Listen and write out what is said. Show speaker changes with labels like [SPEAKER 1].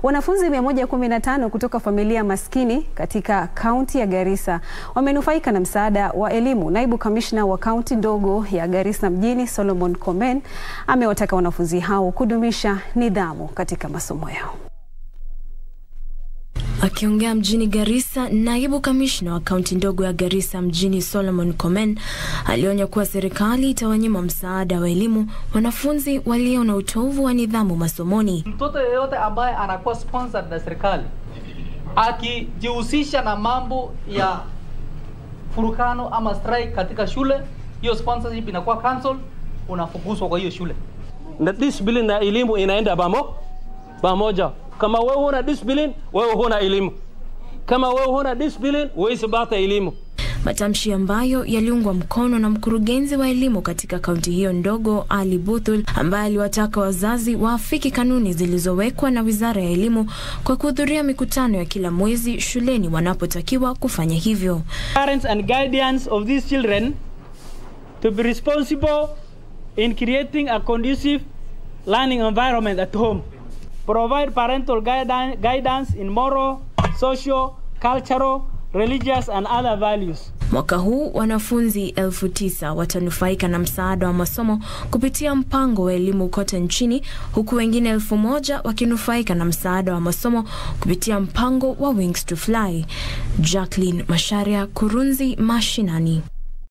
[SPEAKER 1] Wanafunzi 115 kutoka familia maskini katika kaunti ya Garissa wamenufaika na msaada wa elimu. Naibu kamishna wa kaunti ndogo ya Garissa mjini Solomon Komen amewataka wanafunzi hao kudumisha nidhamu katika masomo yao.
[SPEAKER 2] Akiongea mjini Garissa, naibu kamishna wa kaunti ndogo ya Garissa mjini Solomon Komen alionya kuwa serikali itawanyima msaada wa elimu wanafunzi walio na utovu wa nidhamu masomoni.
[SPEAKER 3] Mtoto yeyote ambaye anakuwa sponsored na serikali akijihusisha na mambo ya furukano ama strike katika shule, hiyo sponsorship inakuwa cancel, unafukuzwa kwa hiyo shule.
[SPEAKER 4] Na discipline na elimu inaenda pamo pamoja. Kama wewe huna discipline, wewe huna elimu. Kama wewe huna discipline, huwezi pata elimu.
[SPEAKER 2] Matamshi ambayo yaliungwa mkono na mkurugenzi wa elimu katika kaunti hiyo ndogo Ali Buthul, ambaye aliwataka wazazi waafiki kanuni zilizowekwa na Wizara ya Elimu kwa kuhudhuria mikutano ya kila mwezi shuleni wanapotakiwa kufanya hivyo.
[SPEAKER 5] Parents and guardians of these children to be responsible in creating a conducive learning environment at home. Provide parental guidance, guidance in moral, social, cultural, religious and other values.
[SPEAKER 2] Mwaka huu wanafunzi elfu tisa watanufaika na msaada wa masomo kupitia mpango wa elimu kote nchini, huku wengine elfu moja wakinufaika na msaada wa masomo kupitia mpango wa Wings to Fly. Jacqueline Masharia, Kurunzi Mashinani.